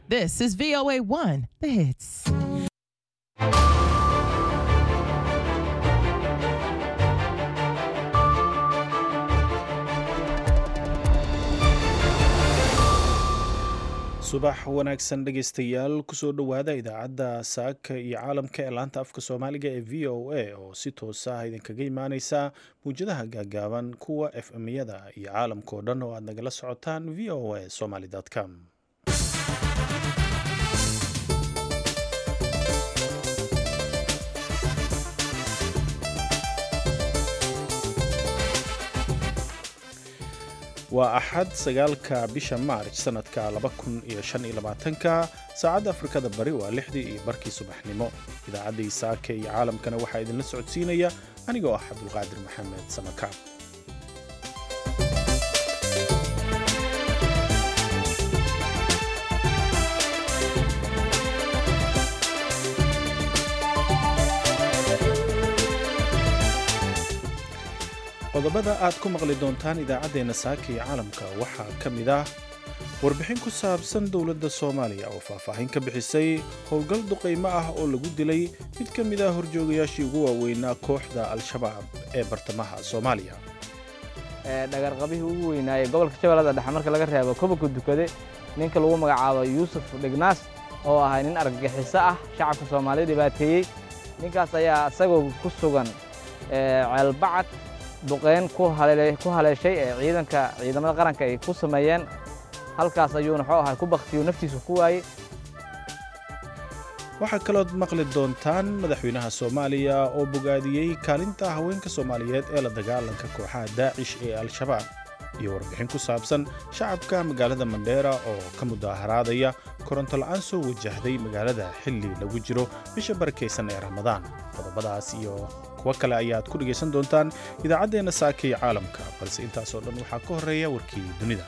This is VOA 1, the hits. subax wanaagsan dhegaystayaal kusoo dhowaada idaacadda saaka iyo caalamka ee laanta afka soomaaliga ee v o a oo si toosa ah idinkaga imaaneysa mawjadaha gaagaaban kuwa f m-yada iyo caalamkao dhan oo aad nagala socotaan v o a somaly com waa axad sagaalka bisha maarj sanadka ka saacadda afrikada bari waa lixdii iyo barkii subaxnimo idaacaddii saaka iyo caalamkana waxaa idinla socodsiinaya anigoo ah cabdulqaadir maxamed samakaab qodobada aad ku maqli doontaan idaacaddeenna saaka iyo caalamka waxaa ka mid ah warbixin ku saabsan dowladda soomaaliya oo faahfaahin ka bixisay howlgal duqaymo ah oo lagu dilay mid ka mid ah horjoogayaashii ugu waaweynaa kooxda al-shabaab ee bartamaha soomaaliya dhagarqabihii ugu weynaayey gobolka shabeellada dhexe marka laga reebo kobanka dukade ninka lagu magacaabo yuusuf dhignaas oo ahay nin argagixiso ah shacabka soomaaliya dhibaateeyey ninkaas ayaa isagoo ku sugan ceelbacad duqayn ku haleeshay ee ciidanka ciidamada qaranka ay ku sameeyeen halkaas ayuuna wuxuu ahay ku baktiyo naftiisu ku waayey waxaa kalood maqli doontaan madaxweynaha soomaaliya oo bogaadiyey kaalinta haweenka soomaaliyeed ee la dagaalanka kooxaha daacish ee al-shabaab iyo warbixin ku saabsan shacabka magaalada mandheera oo ka mudaaharaadaya koronto la'aan soo wajahday magaalada xilli lagu jiro bisha barakaysan ee ramadaan qodobadaas iyo kuwo kale ayaad ku dhegaysan doontaan idaacaddeenna saaka iyo caalamka balse intaasoo dhan waxaa ka horreeya warkii dunida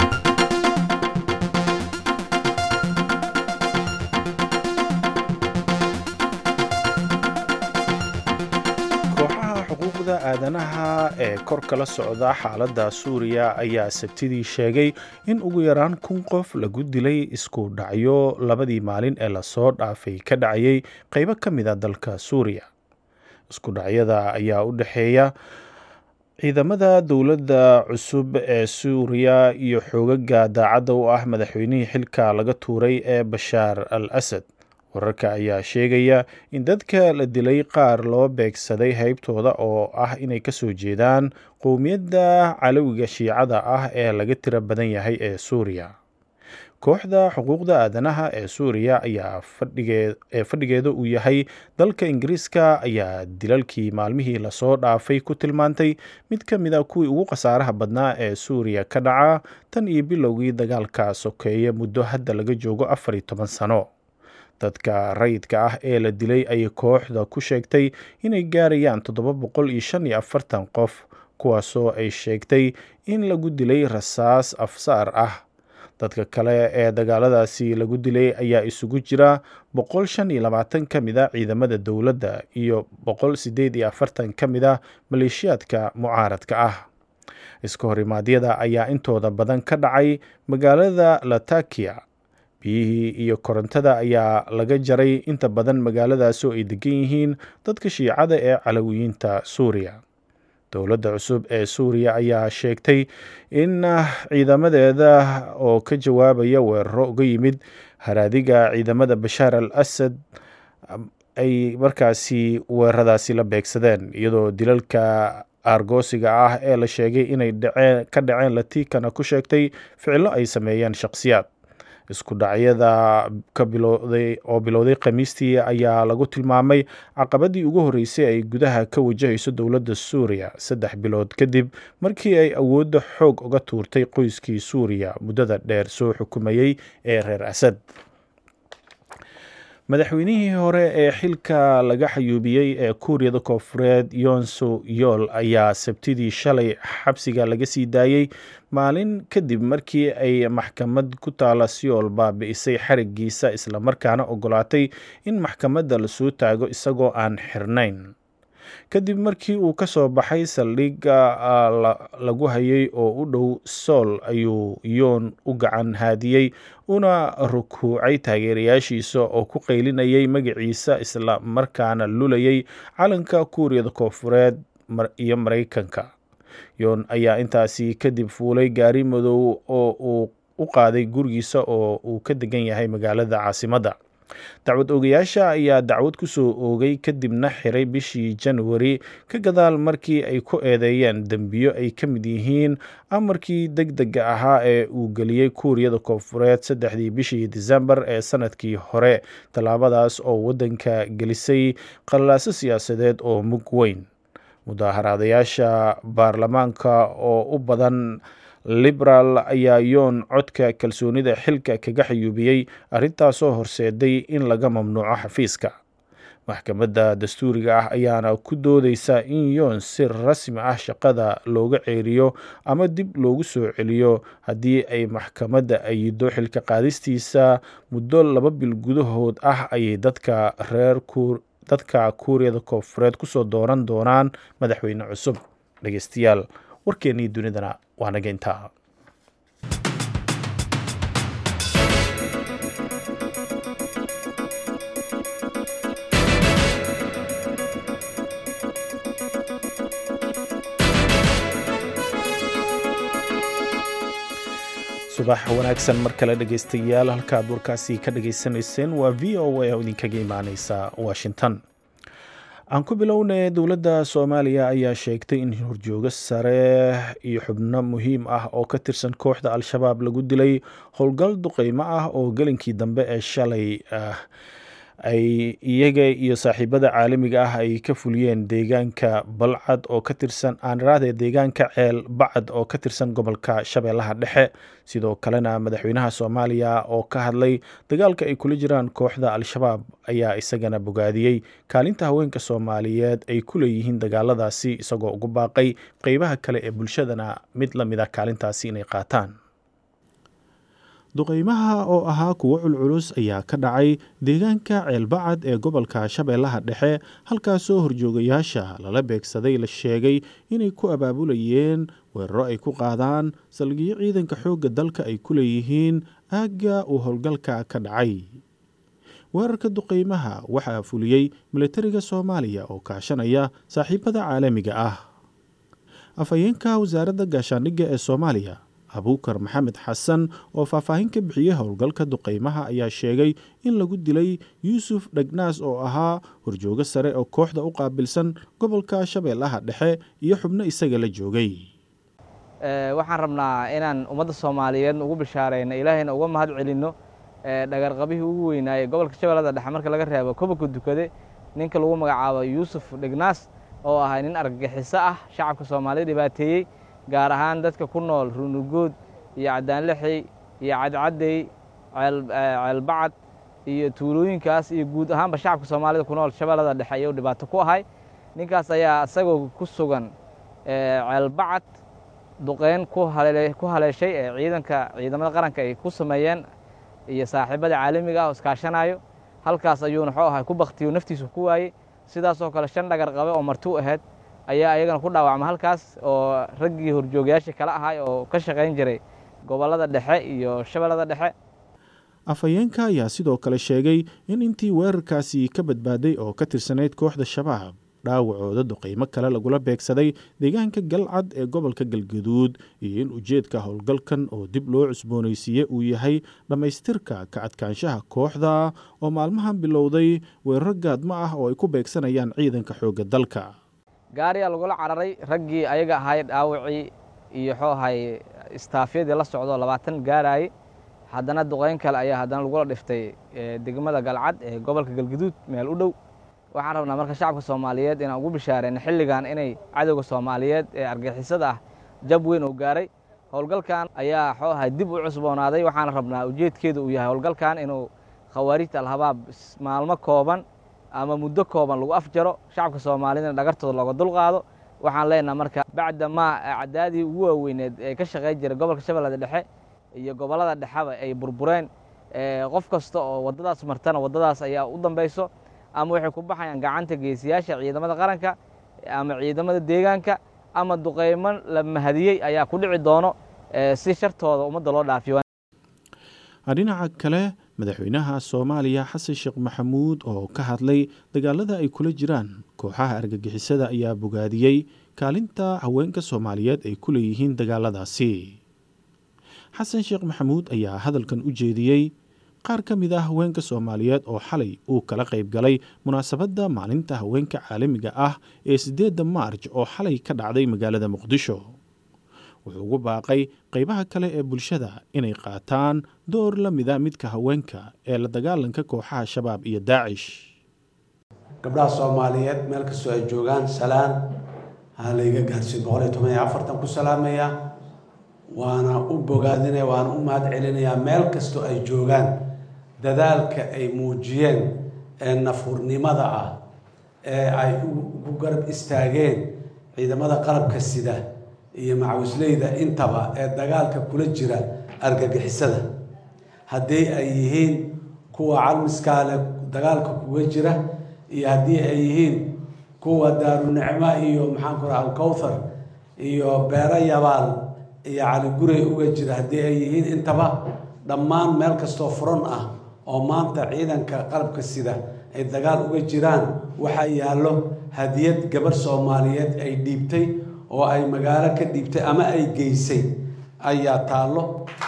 kooxaha xuquuqda aadanaha ee kor kala socda xaaladda suuriya ayaa sabtidii sheegay in ugu yaraan kun qof lagu dilay isku dhacyo labadii maalin ee lasoo dhaafay ka dhacayay qaybo ka mida dalka suuriya isku dhacyada ayaa u dhexeeya ciidamada dowladda cusub ee suuriya iyo xoogaga daacadda u ah madaxweynihii xilka laga tuuray ee bashaar al asad wararka ayaa sheegaya in dadka la dilay qaar loo beegsaday haybtooda oo ah inay kasoo jeedaan qowmiyadda calowiga shiicada ah ee laga tiro badan yahay ee suuriya kooxda xuquuqda aadanaha ee suuriya ayaa ee fadhigeeda uu yahay dalka ingiriiska ayaa dilalkii maalmihii lasoo dhaafay ku tilmaantay mid ka mid a kuwii ugu khasaaraha badnaa ee suuriya ka dhaca tan iyo bilowgii dagaalka sokeeye muddo hadda laga joogo afar iyo toban sano dadka rayidka ah ee la dilay ayay kooxda ku sheegtay inay gaarayaan toddoba boqol iyo shan iyo afartan qof kuwaasoo ay sheegtay in lagu dilay rasaas afsaar ah dadka kale ee dagaaladaasi lagu dilay ayaa isugu jira boqol shan iyo labaatan ka mid a ciidamada dowladda iyo boqol sideed iyo afartan ka mid a maleeshiyaadka mucaaradka ah iska horimaadyada ayaa intooda badan ka dhacay magaalada latakia biyihii iyo korontada ayaa laga jaray inta badan magaaladaas oo ay degan yihiin dadka shiicada ee calawiyiinta suuriya dowladda cusub ee suuriya ayaa sheegtay in ciidamadeeda oo ka jawaabaya weeraro uga yimid haraadiga ciidamada bashaar al asad ay markaasi weeraradaasi la beegsadeen iyadoo dilalka aargoosiga ah ee la sheegay inay dhaceen ka dhaceen latikana ku sheegtay ficilo ay sameeyeen shakhsiyaad isku dhacyada ka bilowday oo bilowday khamiistii ayaa lagu tilmaamay caqabadii ugu horreysay ay gudaha ka wajahayso dowladda suuriya saddex bilood kadib markii ay awoodda xoog uga tuurtay qoyskii suuriya muddada dheer soo xukumayey ee reer asad madaxweynihii hore ee xilka laga xayuubiyey ee kuuriyada koofureed yonso yool ayaa sabtidii shalay xabsiga laga sii daayey maalin kadib markii ay maxkamad ku taala siyool baabi'isay xarigiisa islamarkaana ogolaatay in maxkamadda lasoo taago isagoo aan xirnayn kadib markii uu ka soo baxay saldhigga lagu hayay oo u dhow sool ayuu yoon u gacan haadiyey una rukuucay taageerayaashiisa oo ku qaylinayay magaciisa isla markaana lulayay calanka kuuriyada koofureed iyo maraykanka yoon ayaa intaasi kadib fuulay gaari madow oo uu u qaaday gurigiisa oo uu ka degan yahay magaalada caasimadda dacwad oogayaasha ayaa dacwad ku soo oogay kadibna xiray bishii januari ka gadaal markii ay ku eedeeyeen dembiyo ay ka mid yihiin amarkii deg dega ahaa ee uu geliyey kuuriyada koonfureed saddexdii bishii disembar ee sanadkii hore tallaabadaas oo waddanka gelisay qallaaso siyaasadeed oo mug weyn mudaaharaadayaasha baarlamaanka oo u badan liberaal ayaa yoon codka kalsoonida xilka kaga xayuubiyey arrintaasoo horseeday in laga mamnuuco xafiiska maxkamadda dastuuriga ah ayaana ku doodeysa in yoon si rasmi ah shaqada looga ceeriyo ama dib loogu soo celiyo haddii ay maxkamadda ayido xilka qaadistiisa muddo laba bil gudahood ah ayay dadka reer dadka kuuriyada koonfureed kusoo dooran doonaan madaxweyne cusub dhegeystayaal warkeennii dunidana waa naga intaa subax wanaagsan mar kale dhegeystayaal halkaad warkaasi ka dhageysanayseen waa v o a oo idinkaga imaaneysa washington aan ku bilownay dowladda soomaaliya ayaa sheegtay in horjoogo sare iyo xubno muhiim ah oo ka tirsan kooxda al-shabaab lagu dilay howlgal duqeymo ah oo gelinkii dambe ee shalay ay iyaga iyo saaxiibada caalamiga ah ay ka fuliyeen deegaanka balcad oo ka tirsan aaniraade deegaanka ceel bacad oo ka tirsan gobolka shabeellaha dhexe sidoo kalena madaxweynaha soomaaliya oo ka hadlay dagaalka ay kula jiraan kooxda al-shabaab ayaa isagana bogaadiyey kaalinta haweenka soomaaliyeed ay ku leeyihiin dagaaladaasi isagoo ugu baaqay qeybaha kale ee bulshadana mid la mid a kaalintaasi inay qaataan duqeymaha oo ahaa kuwo culculus ayaa ka dhacay deegaanka ceelbacad ee gobolka shabeellaha dhexe halkaasoo horjoogayaasha lala beegsaday la sheegay inay ku abaabulayeen weeraro ay ku qaadaan salgiyo ciidanka xoogga dalka ay ku leeyihiin aagga uu howlgalka ka dhacay weerarka duqeymaha waxaa fuliyey milatariga soomaaliya oo kaashanaya saaxiibada caalamiga ah afhayeenka wasaaradda gaashaandhigga ee soomaaliya abuukar maxamed xasan oo faahfaahin ka bixiyey howlgalka duqeymaha ayaa sheegay in lagu dilay yuusuf dhegnaas oo ahaa horjoogo sare oo kooxda u qaabilsan gobolka shabeellaha dhexe iyo xubno isaga la joogay waxaan rabnaa inaan ummadda soomaaliyeed ugu bishaarayno ilaahayna uga mahad celinno dhagarqabihii ugu weynaayey gobolka shabeellada dhexe marka laga reebo kobanka dukade ninka lagu magacaabo yuusuf dhegnaas oo ahay nin argagixiso ah shacabka soomaaliyed dhibaateeyey gaar ahaan dadka ku nool runugood iyo cadaanlixi iyo cadcaddey ceelbacad iyo tuulooyinkaas iyo guud ahaanba shacabka soomaalida ku nool shabeellada dhexe ayuu dhibaato ku ahay ninkaas ayaa isagoo ku sugan ceelbacad duqeyn ku haleeshay ee ciidanka ciidamada qaranka ay ku sameeyeen iyo saaxiibada caalamiga ah oo iskaashanayo halkaas ayuuna xuu ahay ku baktiyo naftiisu ku waayey sidaasoo kale shan dhagar qabe oo marti u ahayd ayaa ayagana ku dhaawacma halkaas oo raggii horjoogayaashii kala ahay oo ka shaqayn jiray gobollada dhexe iyo shabeellada dhexe afhayeenka ayaa sidoo kale sheegay in intii weerarkaasi ka badbaaday oo ka tirsanayd kooxda shabaab dhaawacooda duqeymo kale lagula beegsaday deegaanka galcad ee gobolka galgaduud iyo in ujeedka howlgalkan oo dib loo cusboonaysiiye uu yahay dhammaystirka ka adkaanshaha kooxda oo maalmahan bilowday weeraro gaadmo ah oo ay ku beegsanayaan ciidanka xoogga dalka gaariyaa lagula cararay raggii ayaga ahay dhaawacii iyo xuu ahay istaafyadii la socdo labaatan gaaraayey haddana duqeyn kale ayaa haddana lagula dhiftay degmada galcad ee gobolka galgaduud meel u dhow waxaan rabnaa marka shacabka soomaaliyeed inaan ugu bishaareyno xilligan inay cadowga soomaaliyeed ee argixisada ah jab weyn oo gaaray howlgalkan ayaa xuu ahay dib u cusboonaaday waxaana rabnaa ujeedkeedu uu yahay howlgalkan inuu khawaarijta alhabaab maalmo kooban ama muddo kooban lagu afjaro shacabka soomaaliyedna dhagartooda looga dulqaado waxaan leenaha marka bacda maa acdaadii ugu waaweyneed ee ka shaqayn jiray gobolka shabeellada dhexe iyo gobollada dhexeba ay burbureen qof kasta oo waddadaas martana waddadaas ayaa u dambayso ama waxay ku baxayaan gacanta geesiyaasha ciidamada qaranka ama ciidamada deegaanka ama duqaymo la mahadiyey ayaa ku dhici doono si shartooda ummadda loo dhaafiyo dhinaca kale madaxweynaha soomaaliya xasan sheekh maxamuud oo ka hadlay dagaalada ay kula jiraan kooxaha argagixisada ayaa bogaadiyey kaalinta haweenka soomaaliyeed ay ku leeyihiin dagaaladaasi xasan sheekh maxamuud ayaa hadalkan u jeediyey qaar ka mid ah haweenka soomaaliyeed oo xalay uu kala qayb galay munaasabadda maalinta haweenka caalamiga ah ee siddeedda maarj oo xalay ka dhacday magaalada muqdisho wuxuu ugu baaqay qaybaha kale ee bulshada inay qaataan door la mida midka haweenka ee la dagaalanka kooxaha shabaab iyo daacish gabdhaha soomaaliyeed meel kastoo ay joogaan salaan ha layga gaarsiin boqol iyo toban iyo afartan ku salaamaya waana u bogaadinaya waana u mahad celinayaa meel kastoo ay joogaan dadaalka ay muujiyeen ee nafurnimada ah ee ay ugu garab istaageen ciidamada qalabka sida iyo macawisleyda intaba ee dagaalka kula jira argagixisada haddii ay yihiin kuwa calmiskaale dagaalka kuga jira iyo haddii ay yihiin kuwa daarunicmo iyo maxaanku raha alkowthar iyo beero yabaal iyo caligurey uga jira haddii ay yihiin intaba dhammaan meel kastoo furan ah oo maanta ciidanka qalabka sida ay dagaal uga jiraan waxaa yaallo hadiyad gabarh soomaaliyeed ay dhiibtay oo ay magaalo ka dhiibtay ama ay geysay ayaa taallo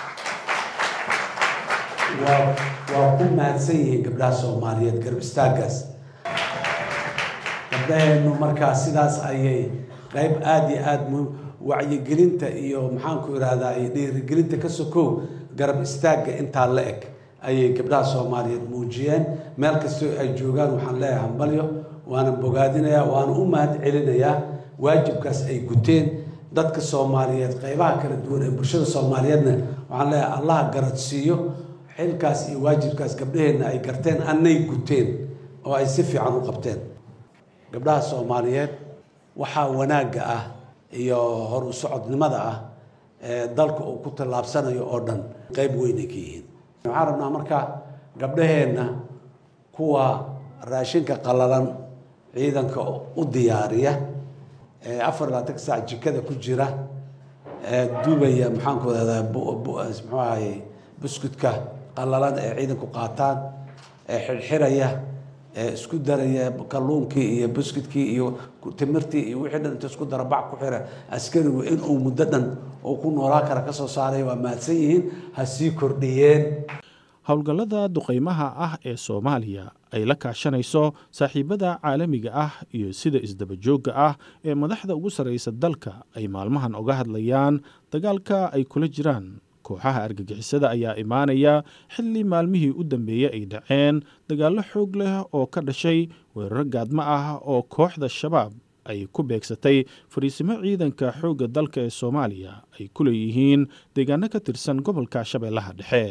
waa waa ku mahadsan yihiin gabdhaha soomaaliyeed garab istaagaas gabdhaheennu markaa sidaas ayay qayb aada iyo aada mu wacyigelinta iyo maxaanku ihahdaa iyo dhiirigelinta ka sokow garab istaagga intaa la eg ayay gabdhaha soomaaliyeed muujiyeen meel kastoo ay joogaan waxaan leeyahay hambalyo waana bogaadinayaa waana u mahad celinayaa waajibkaas ay guteen dadka soomaaliyeed qaybaha kala duwan ee bulshada soomaaliyeedna waxaan leeyahay allaha garadsiiyo xilkaas iyo waajibkaas gabdhaheenna ay garteen annay guteen oo ay si fiican u qabteen gabdhaha soomaaliyeed waxaa wanaagga ah iyo hor u socodnimada ah ee dalka uu ku tallaabsanayo oo dhan qayb weynay ka yihiin waxaan rabnaa marka gabdhaheenna kuwa raashinka qalalan ciidanka u diyaariya ee afar labaatanka saac jikada ku jira ee dubaya maxaanku rahdaa muxuu ahaye buskudka qalalan ee ciidanku qaataan ee xirxiraya ee isku daraya kalluunkii iyo buskudkii iyo timirtii iyo wixii dhan inta isku dara bac ku xira askarigu inuu muddo dhan uu ku noolaa kara ka soo saaray waa mahadsan yihiin ha sii kordhiyeen howlgallada duqaymaha ah ee soomaaliya ay la kaashanayso saaxiibada caalamiga ah iyo sida isdabajoogga ah ee madaxda ugu sarraysa dalka ay maalmahan oga hadlayaan dagaalka ay kula jiraan kooxaha argagixisada ayaa imaanaya xilli maalmihii u dambeeyey ay dhaceen dagaallo xoog leh oo ka dhashay weeraro gaadmo ah oo kooxda shabaab ay ku beegsatay fariisimo ciidanka xoogga dalka ee soomaaliya ay ku leeyihiin deegaano ka tirsan gobolka shabeellaha dhexe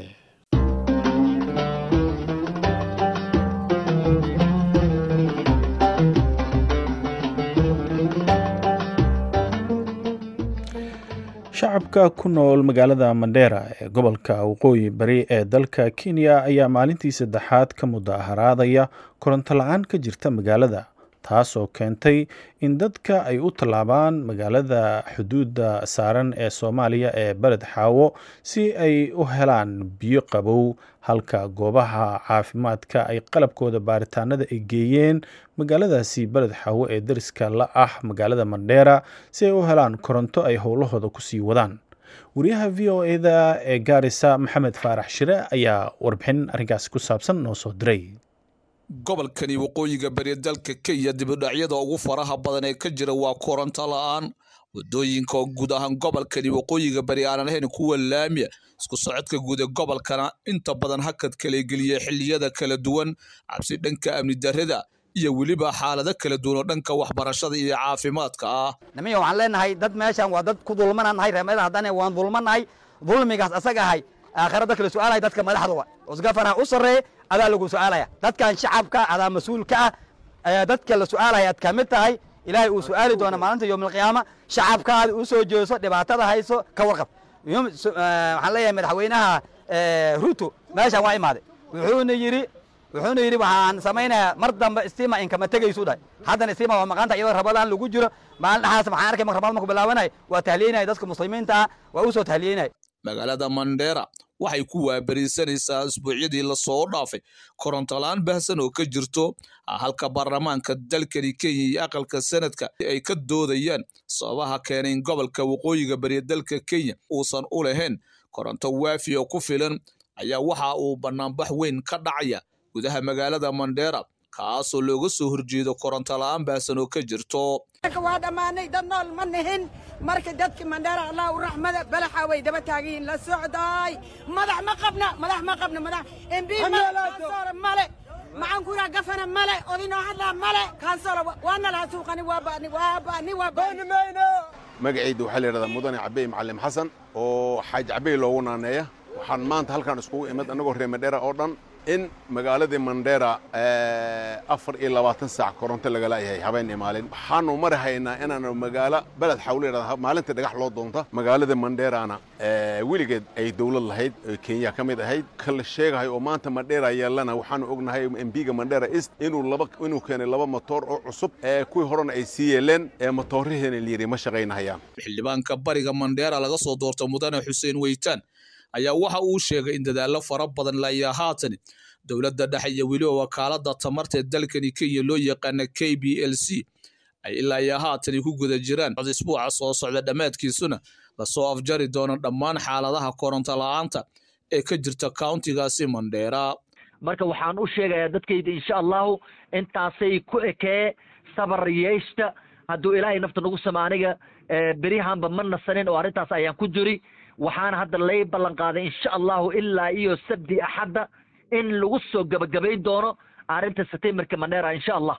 shacabka ku nool magaalada mandheera ee gobolka waqooyi bari ee dalka kenya ayaa maalintii saddexaad ka mudaharaadaya koronto la-aan ka jirta magaalada taasoo keentay in dadka ay u tallaabaan magaalada xuduudda saaran ee soomaaliya ee beled xaawo si ay u helaan biyo qabow halka goobaha caafimaadka ay qalabkooda baaritaanada ay geeyeen magaaladaasi beled xaawo ee dariska la ah magaalada mandheera si ay u helaan koronto ay howlahooda kusii wadaan wariyaha v o eda ee gaarisa maxamed faarax shire ayaa warbixin arrinkaasi ku saabsan noo soo diray gobolkani waqooyiga bari dalka kenya dibudhacyada ugu faraha badan ee ka jira waa koronto la-aan wadooyinka oo guud ahaan gobolkani waqooyiga bari aanan ahayn kuwa laamiya isku socodka guud ee gobolkana inta badan hakad kala geliya xilliyada kala duwan cabsi dhanka amni darrada iyo weliba xaalado kala duwan oo dhanka waxbarashada iyo caafimaadka ah nimiya waxaan leenahay dad meeshan waa dad ku dulmananahay reemada haddana waan dulmanahay dulmigaas asaga ahay aakhira dadka la su-aalaya dadka madaxda osgafana u sarreeye adaa lagu su-aalaya dadkan shacabka adaa mas-uulka ah dadka la su-aalaya ad ka mid tahay ilaahay uu su-aali doona maalinta yowmalqiyaama shacabkaada u soo jeeso dhibaatada hayso ka warqab waxaan leeyahay madaxweynaha ruto meeshan waa imaaday wuxuuna yidhi wuxuuna yidhi waxaan samaynayaa mar dambe istima inkama tegaysu dhahay haddana istima waa maqaanta iyadoo rabadaan lagu jiro maalin dhaxaas maxaan arkay marka rabadaan marku bilaabanay waa tahliyenaya dadka muslimiinta ah waa u soo tahliyenaya magaalada mandheera waxay ku waabariisanaysaa isbuucyadii lasoo dhaafay korontola-aan baahsan oo ka jirto halka baarlamaanka dalkani kenya iyo aqalka sanadka ay ka doodayaan sababaha keenay in gobolka waqooyiga bariya dalka kenya uusan u lahayn koronto waafi oo ku filan ayaa waxa uu banaanbax weyn ka dhacaya gudaha magaalada mandheera kaasoo looga soo horjeedo korontola-aan baahsan oo ka jirto waa dhammaanay dad nool ma nihin marka dadki mandheera allah u raxmada balaxa way daba taagiin la socdaay madax ma qabna madax ma qabna madax mb kansoola male maxaan ku yidhaha gafana male odinoo hadlaa male kansoola waana laha suuqani waa bani waa bani waa bani magacayda waxaa la yidhahdaa mudane cabey macallim xasan oo xaaji cabey loogu naaneeya waxaan maanta halkaan iskugu imid annagoo reer mandheera oo dhan in magaaladii mandheera afar iyo labaatan saac koronto laga laayahay habeen iyo maalin waxaanu mari haynaa inaanu magaalo beled xawle yidhahda maalintii dhagax loo doonta magaalada mandheerana weligeed ay dowlad lahayd oo kenya ka mid ahayd ka la sheegahay oo maanta mandheera yeelana waxaanu ognahay embiga mandheera east inuu laba inuu keenay laba motoor oo cusub ee kuwii horena ay sii yeeleen ee motoorihiina layidhi ma shaqaynahayaan xildhibaanka bariga mandheera laga soo doorta mudane xuseen weytaan ayaa waxa uu sheegay in dadaallo fara badan layaa haatan dowladda dhexe iyo weliba wakaalada tamarta ee dalkani kenya loo yaqaana k b l c ay ilaa iyo haatani ku guda jiraan isbuuca soo socda dhammaadkiisuna lasoo afjari doono dhammaan xaaladaha koronto la-aanta ee ka jirta countigaasi mandheera marka waxaan u sheegayaa dadkayda insha allahu intaasay ku ekee sabar yeeshta hadduu ilaahay nafta nagu sama aniga beryahanba ma nasanin oo arrintaas ayaan ku jiri waxaana hadda lay ballan qaaday insha allahu ilaa iyo sabdi axadda in lagu soo gabagabayn doono arrinta setimerka mandheera insha allah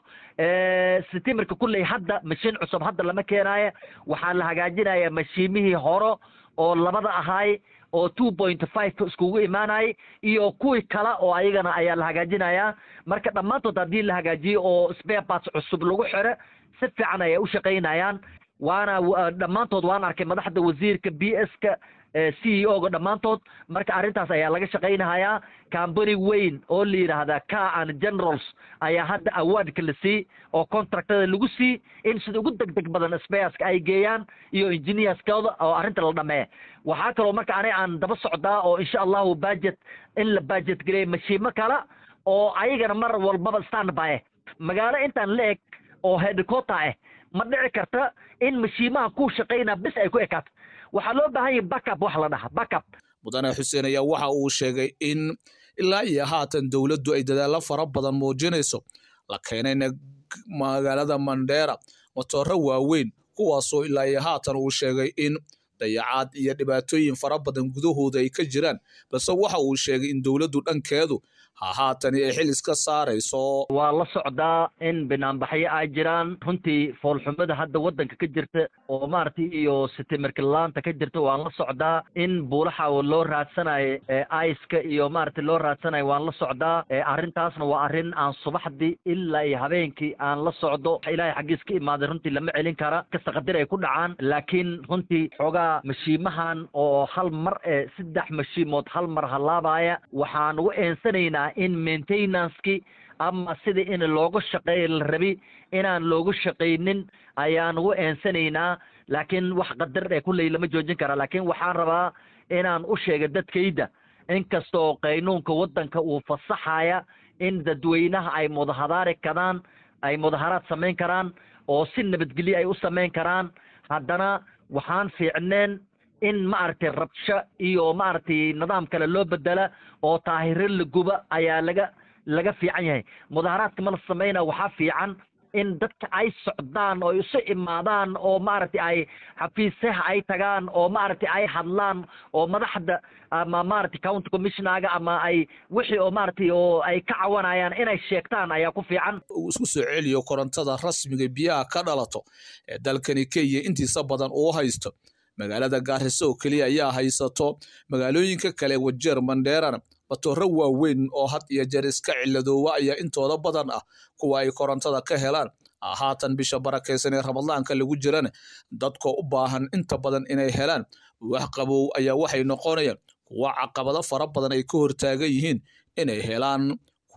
setimerka kulley hadda mashiin cusub hadda lama keenaaya waxaa la hagaajinaya mashiimihii horo oo labada ahaay oo two point five iskugu imaanayay iyo kuwii kale oo ayagana ayaa la hagaajinayaa marka dhammaantood haddii la hagaajiyo oo spare parts cusub lagu xiro si fiican ayay u shaqaynayaan waana dhammaantood waan arkay madaxda wasiirka b s ka c e o ga dhammaantood marka arrintaas ayaa laga shaqaynahayaa combany weyn oo la yidhaahdaa car and generals ayaa hadda awardka la sii oo contractada lagu sii in sida ugu deg deg badan spareska ay geeyaan iyo engineerskooda oo arrinta la dhameeya waxaa kaloo marka aniga aan daba socdaa oo insha allahu budget in la budget gareeya mashiimo kale oo ayagana mar walbaba standby ah magaalo intaan la eg oo headquarter ah ma dhici karta in mashiimaha ku shaqaynaa bis ay ku ekaato waxaa loo baahan yahay backup wax la dhaha backup mudane xuseen ayaa waxa uu sheegay in ilaa iyo haatan dowladdu ay dadaallo fara badan muujinayso la keenayna magaalada mandheera matooro waaweyn kuwaasoo ilaa iyo haatan uu sheegay in dayacaad iyo dhibaatooyin fara badan gudahooda ay ka jiraan balse waxa uu sheegay in dowladdu dhankeedu ha haatani ay xil iska saarayso waa la socdaa in banaanbaxyo ay jiraan runtii foolxumada hadda waddanka ka jirta oo maaragtay iyo sitimirkilaanta ka jirta waan la socdaa in buulaxa loo raadsanayo aiska iyo maaragtay loo raadsanayo waan la socdaa arrintaasna waa arrin aan subaxdii ilaa iyo habeenkii aan la socdo ilaahay xaggiis ka imaaday runtii lama celin kara kasta qadir ay ku dhacaan laakiin runtii xoogaa mashiimahan oo hal mar ee saddex mashiimood hal mar halaabaya waxaan ugu eensanaynaa in maintenanceki ama sida in looga shaqeeya la rabi inaan loogu shaqaynin ayaan ugu eensanaynaa laakiin wax qadar ee kulley lama joojin kara laakiin waxaan rabaa inaan u sheega dadkayda inkastoo qaynuunka waddanka uu fasaxaya in dadweynaha ay mudahadaari karaan ay mudaharaad samayn karaan oo si nabadgelyo ay u samayn karaan haddana waxaan fiicneen in maaragtay rabsho iyo maaragtay nidaam kale loo bedela oo taahiro la guba ayaa laga laga fiican yahay mudaharaadka ma la samayna waxaa fiican in dadka ay socdaan oo isu imaadaan oo maaragtay ay xafiisaha ay tagaan oo maaragtay ay hadlaan oo madaxda ama maaragtay county commissionaga ama ay wixii oo maaragtay oo ay ka cawanayaan inay sheegtaan ayaa ku fiican uu isku soo celiyo korontada rasmiga biyaha ka dhalato ee dalkani kenya intiisa badan uu haysto magaalada gaariso oo keliya ayaa haysato magaalooyinka kale wajeer mandheerana matooro waaweyn oo had iyo jeer iska ciladoowa ayaa intooda badan ah kuwa ay korontada ka helaan haatan bisha barakaysan ee ramadaanka lagu jirana dadkoo u baahan inta badan inay helaan wax qabow ayaa waxay noqonayaan kuwa caqabado fara badan ay ka hortaagan yihiin inay helaan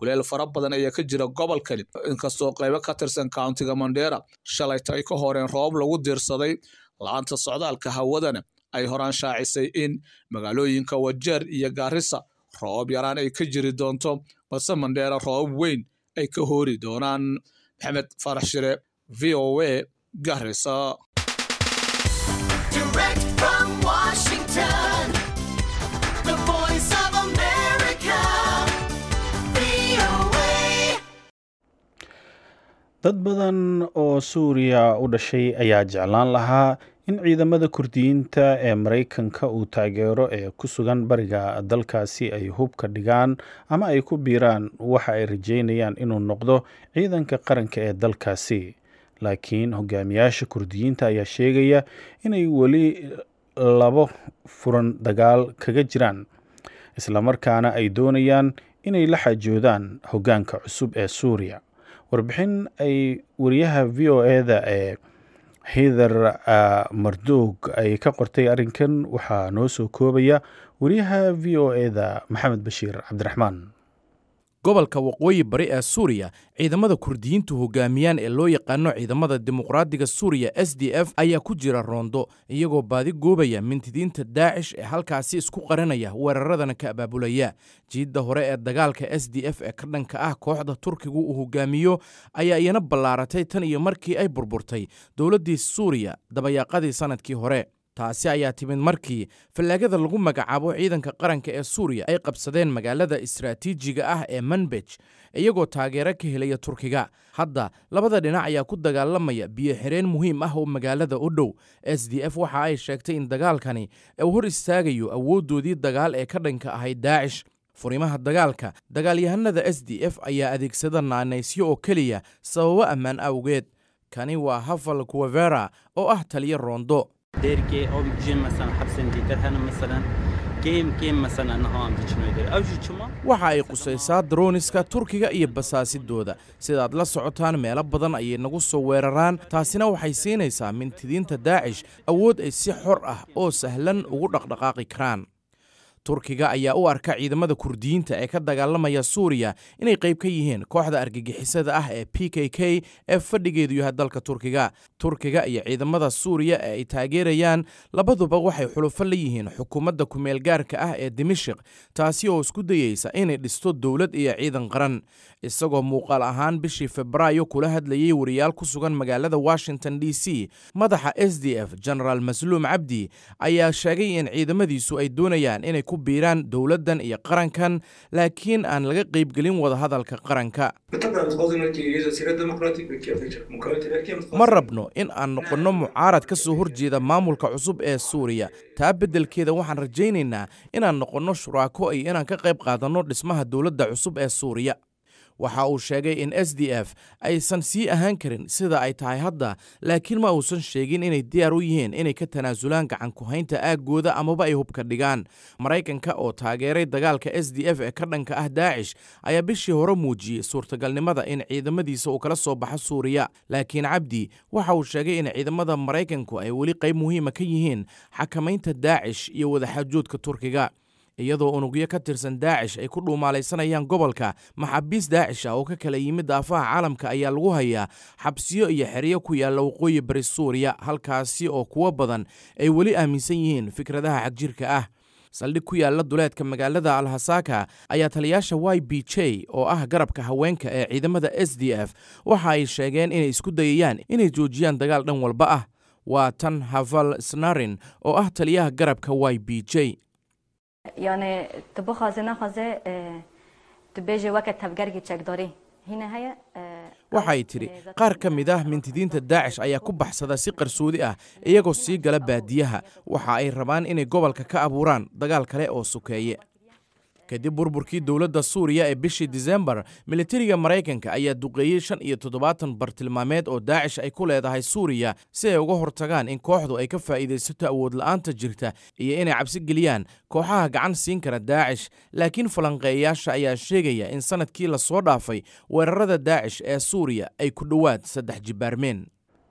kuleel fara badan ayaa ka jira gobolkani inkastoo qaybo ka tirsan countiga mandera shalayta ay ka horeen roobab lagu diirsaday la-aanta socdaalka hawadana ay horaan shaacisay in magaalooyinka wajeer iyo gaarisa roobab yaraan ay ka jiri doonto balse mandheera roobab weyn ay ka hoori doonaan maxamed farax shire v o a garisa Direct from Washington, the voice of America, VOA. dad badan oo suuriya u dhashay ayaa jeclaan lahaa in ciidamada kurdiyiinta ee maraykanka uu taageero ee ku sugan bariga dalkaasi ay hubka dhigaan ama ay ku biiraan waxa ay rajeynayaan inuu noqdo ciidanka qaranka ee dalkaasi laakiin hogaamiyaasha kurdiyiinta ayaa sheegaya inay weli labo furan dagaal kaga jiraan islamarkaana ay doonayaan inay la xajoodaan hoggaanka cusub ee suuriya warbixin ay wariyaha v o eda ee hither mardoog ay ka qortay arrinkan waxaa noo soo koobaya wariyaha v o eda maxamed bashiir cabdiraxmaan gobolka waqooyi bari ee suuriya ciidamada kurdiyiintu hogaamiyaan ee loo yaqaano ciidamada dimuqraadiga suuriya s d f ayaa ku jira roondo iyagoo baadi goobaya mintidiinta daacish ee halkaasi isku qaranaya weeraradana ka abaabulaya jiidda hore ee dagaalka s d f ee ka dhanka ah kooxda turkigu uu hogaamiyo ayaa iyana ballaaratay tan iyo markii ay burburtay dowladdii suuriya dabayaaqadii sannadkii hore taasi ayaa timid markii fallaagada lagu magacaabo ciidanka qaranka ee suuriya ay qabsadeen magaalada istaraatiijiga ah ee manbej iyagoo taageero ka helaya turkiga hadda labada dhinac ayaa ku dagaalamaya biyo xireen muhiim ah oo magaalada u dhow s d f waxa ay sheegtay in dagaalkani uu hor istaagayo awooddoodii dagaal ee ka dhanka ahayd daacish furimaha dagaalka dagaalyahanada s d f ayaa adeegsada naanaysyo oo keliya sababo ammaan awgeed kani waa hafal kuwavera oo ah taliyo roondo ديركي او بيجين مثلا حبس ديتر هنا مثلا جيم جيم مثلا انه عم تشنو يدير او جي كما waxa ay qusaysaa droniska turkiga iyo basaasidooda sidaad la socotaan meelo badan ayay nagu soo weeraraan taasina waxay siinaysaa mintidiinta daacish awood ay si xor ah oo sahlan ugu dhaqdhaqaaqi karaan turkiga ayaa u arka ciidamada kurdiyiinta ee ka dagaalamaya suuriya inay qayb ka yihiin kooxda argagixisada ah ee p k k ee fadhigeedu yahay dalka turkiga turkiga iyo ciidamada suuriya ee ay taageerayaan labaduba waxay xulufo la yihiin xukuumadda kumeel gaarka ah ee dimashik taasi oo isku dayeysa inay dhisto dowlad iyo ciidan qaran isagoo muuqaal ahaan bishii febraayo kula hadlayay wariyaal ku sugan magaalada washington d c madaxa s d f genaraal masluum cabdi ayaa sheegay in ciidamadiisu ay doonayaan inay ku biiraan dowladdan iyo qarankan laakiin aan laga qaybgelin wadahadalka qaranka ma rabno in aan noqonno mucaarad ka soo horjeeda maamulka cusub ee suuriya taa beddelkeeda waxaan rajaynaynaa inaan noqonno shuraako iyo inaan ka qayb qaadanno dhismaha dowladda cusub ee suuriya waxa uu sheegay in s d f aysan sii ahaan karin sida ay tahay hadda laakiin ma uusan sheegin inay diyaar u yihiin inay ka tanaasulaan gacan ku-haynta aaggooda amaba ay hubka dhigaan maraykanka oo taageeray dagaalka s d f ee ka dhanka ah daacish ayaa bishii hore muujiyey suurtagalnimada in ciidamadiisa uu kala soo baxo suuriya laakiin cabdi waxa uu sheegay in ciidamada maraykanku ay weli qayb muhiima ka yihiin xakamaynta daacish iyo wadaxaajoodka turkiga iyadoo unugyo ka tirsan daacish ay ku dhuumaalaysanayaan gobolka maxaabiis daacish ah oo ka kala yimid daafaha caalamka ayaa lagu hayaa xabsiyo iyo xeryo ku yaalla waqooyi bari suuriya halkaasi oo kuwo badan ay weli aaminsan yihiin fikradaha xagjirka ah saldhig ku yaalla duleedka magaalada alhasaka ayaa taliyaasha y b j oo ah garabka haweenka ee ciidamada s d f waxa ay sheegeen inay isku dayayaan inay joojiyaan dagaal dhan walba ah waa tan haval snarin oo ah taliyaha garabka y b j يعني تبو خازه نخازه تبيجي وقت تفقرقي تشكدوري هنا هي waxay tidhi qaar ka mid ah mintidiinta daacish ayaa ku baxsada si qarsoodi ah iyagoo sii gala baadiyaha waxa ay rabaan inay gobolka ka abuuraan dagaal kale oo sukeeye kadib burburkii dowladda suuriya ee bishii disembar militariga maraykanka ayaa duqeeyey shan iyo toddobaatan bartilmaameed oo daacish ay ku leedahay suuriya si ay uga hortagaan in kooxdu ay ka faa'iidaysato awood la'aanta jirta iyo inay cabsi geliyaan kooxaha gacan siin kara daacish laakiin falanqeeyayaasha ayaa sheegaya in sanadkii la soo dhaafay weerarada daacish ee suuriya ay ku dhowaad saddex jibaarmeen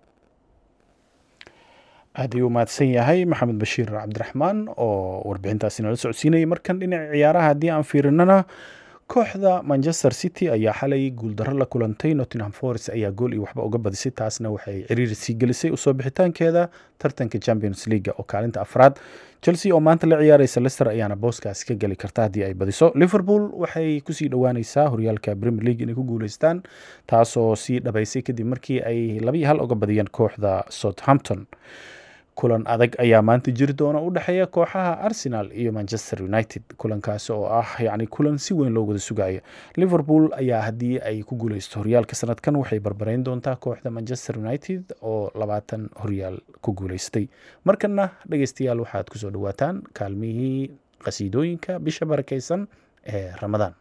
aad ayuu mahadsan yahay maxamed bashiir cabdiraxmaan oo warbixintaasi nala socodsiinayay markan dhinaca ciyaaraha haddii aan fiirinana kooxda manchester city ayaa xalay guuldarro la kulantay nottingham forest ayaa gool iyo waxba uga badisay taasna waxay ciriiri sii gelisay usoo bixitaankeeda tartanka champions leaga oo kaalinta afraad chelsea oo maanta la ciyaaraysa lester ayaana booskaasi ka geli karta haddii ay badiso liverpool waxay kusii dhowaaneysaa horyaalka premier league inay ku guuleystaan taasoo sii dhabaysay kadib markii ay labiyo hal uga badiyeen kooxda southampton kulan adag ayaa maanta jiri doona u dhexeeya kooxaha arsenal iyo manchester united kulankaasi oo ah yacni kulan si weyn loo wada sugayo liverpool ayaa haddii ay ku guuleysto horyaalka sanadkan waxay barbareyn doontaa kooxda manchester united oo labaatan horyaal ku guuleystay markana dhegeystayaal waxaad kusoo dhawaataan kaalmihii qasiidooyinka bisha barakeysan ee ramadaan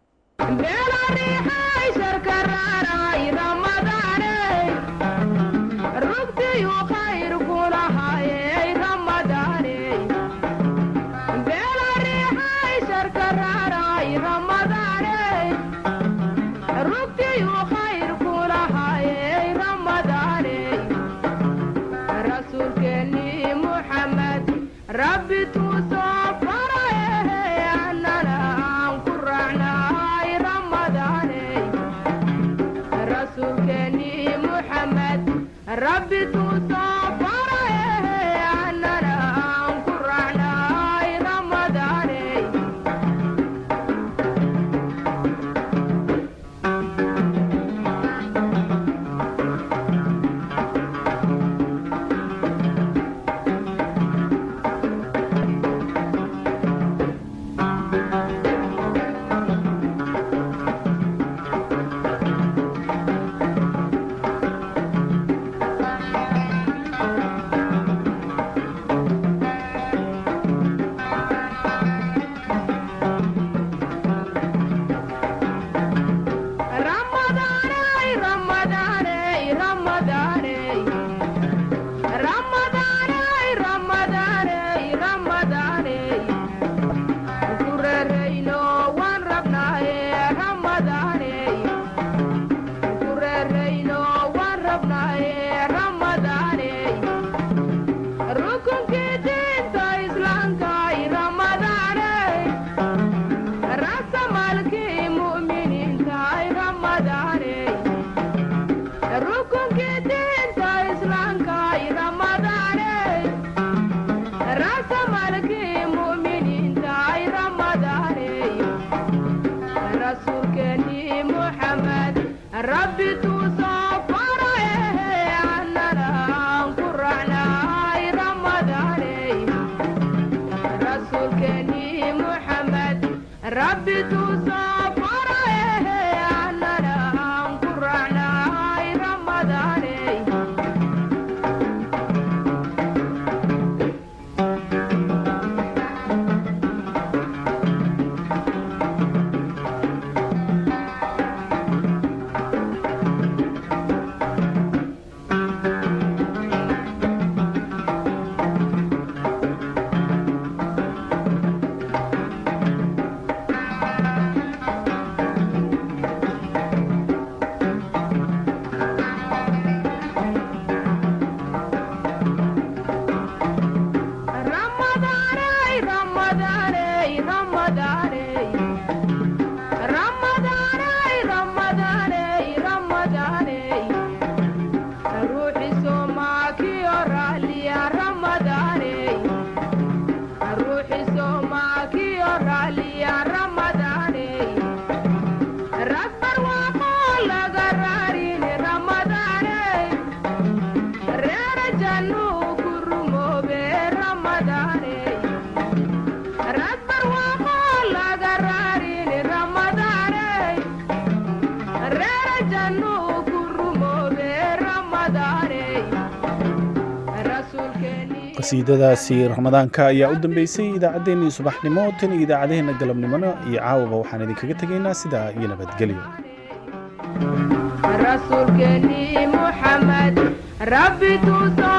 rabbi tusoo faraye annana aan ku raacnay ramadaane rasuulkeeni muxamed rabbi tusoo faraye annana aan ku raacnay ramadaane Ramadaaney, Ramadaaney, Ramadaaney. Ramadaaney, Ramadaaney, Ramadaaney. Ku reerayno waan rabnaaye, Ramadaaney. Ku reerayno waan rabnaaye, Ramadaaney. Rukunkii diinta Islaamka, Ramadaaney. Rasamaalkii mu'miniinta, Ramadaaney. rukunkii diinta islaamka ramadaaney rasamalkii mu'miniinta ramadaaney rasuulkeeni muxamed rabbi tuusoo faraye annana aan ku raacnay ramadaaney rasuulkeeni muxamed rabbi tuusoo faraye annana aan ku raacnay ramadaaney Ramadaaney, Ramadaaney, Ramadaaney. Ramadaaney, Ramadaaney, Ramadaaney. Ruuxi Soomaakii raalliya Ramadaaney. Ruuxi Soomaakii raalliya Ramadaaney. Rag barwaaqo laga raarin Ramadaaney. Reera jannuu ku rumoobe Ramadaaney. Rag barwaaqo laga raarin Ramadaaney. Reera jannuu ku rumoobe Ramadaaney. Rasuulkeeni qasiidadaasi ramadaanka ayaa u dambeysay idaacaddeenii subaxnimo tan iyo idaacadaheenna galabnimona iyo caawaba waxaan idinkaga tegaynaa sidaa iyo nabadgelyo rasuulkeeni muxamed rabbi tuusoo